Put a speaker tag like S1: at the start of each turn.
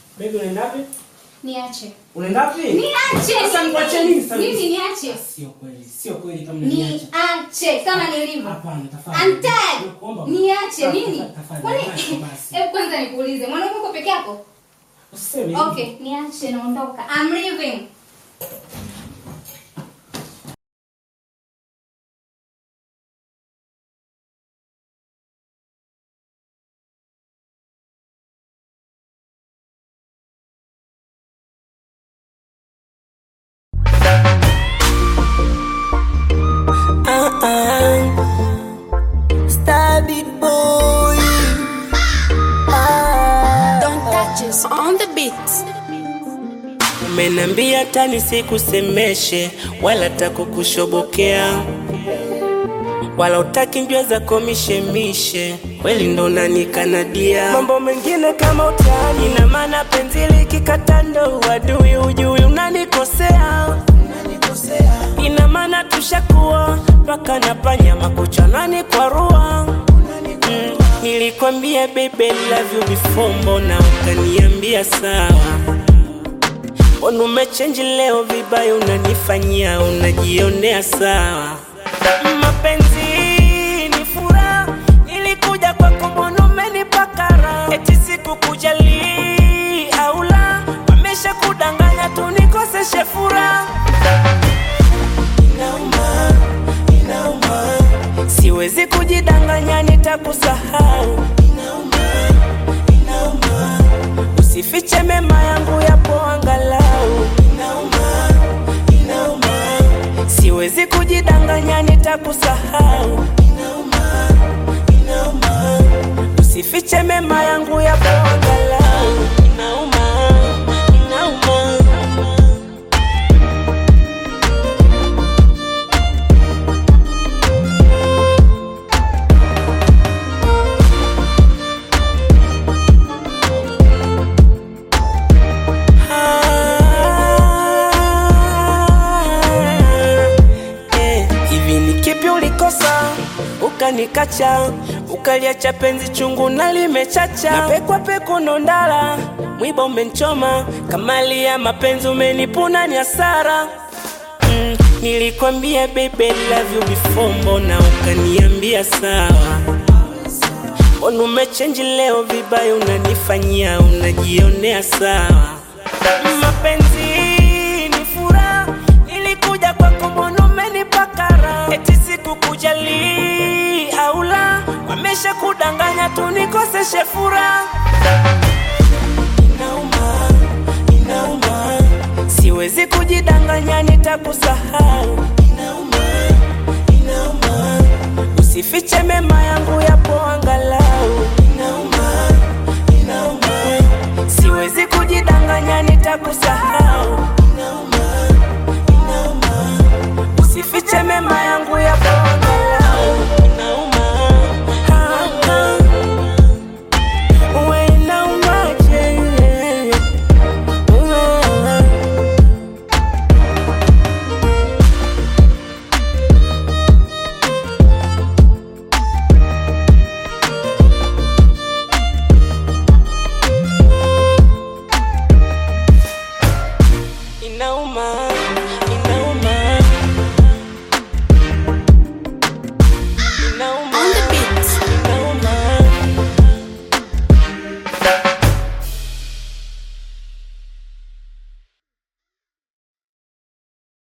S1: Baby unaenda wapi?
S2: Niache.
S1: Unaenda wapi?
S2: Niache.
S1: Sasa nikuache nini sasa?
S2: Mimi niache.
S1: Sio kweli. Sio kweli kama unaniacha.
S2: Niache kama nilivyo.
S1: Hapana, tafadhali.
S2: I'm tired.
S1: Nakuomba.
S2: Niache
S1: Tafadhali,
S2: nini?
S1: tafadhali,
S2: Kwani
S1: basi, basi.
S2: hebu kwanza nikuulize, mwanaume uko peke yako?
S1: Usiseme hivyo.
S2: Okay, niache naondoka. I'm leaving.
S3: Stabby boy. Ah.
S4: Don't touch us on the beat.
S3: Umenambia tani sikusemeshe wala takukushobokea wala utaki njwe zako mishemishe kweli ndo unanikanadia mambo mengine kama utani ina maana penzi likikata ndo uadui ujui unanikosea ina maana tushakuwa mpaka napanya makuchanani kwa rua mm, nilikwambia baby I love you before mbona ukaniambia sawa Mbona umechenji leo vibaya, unanifanyia unajionea sawa. Mapenzi ni furaha, nilikuja kwako, mbona umenipa kara? Eti sikukujali au la, wamesha kudanganya tu nikoseshe furaha. Inauma, inauma, siwezi kujidanganya, nitakusahau. Inauma, inauma Usifiche mema yangu yapo angalau. Inauma, inauma. Siwezi kujidanganya nitakusahau. Inauma, inauma. Usifiche mema yangu yapo angalau. Inauma, inauma. Eh, hivi ni kipi ulikosa ukanikacha ukaliacha penzi chungu na limechacha napekwa peku nondala mwiba umenchoma kamali ya mapenzi umenipuna ni hasara mm, nilikwambia baby I love you before mbona ukaniambia sawa mbona umechenji leo vibaya unanifanyia unajionea sawa mapenzi ni furaha nilikuja kwako mbona umenipa kara eti sikukujali au la wamesha kudanganya tu nikoseshe furaha inauma inauma siwezi kujidanganya nitakusahau inauma inauma usifiche mema yangu yapo angalau inauma inauma siwezi kujidanganya nitakusahau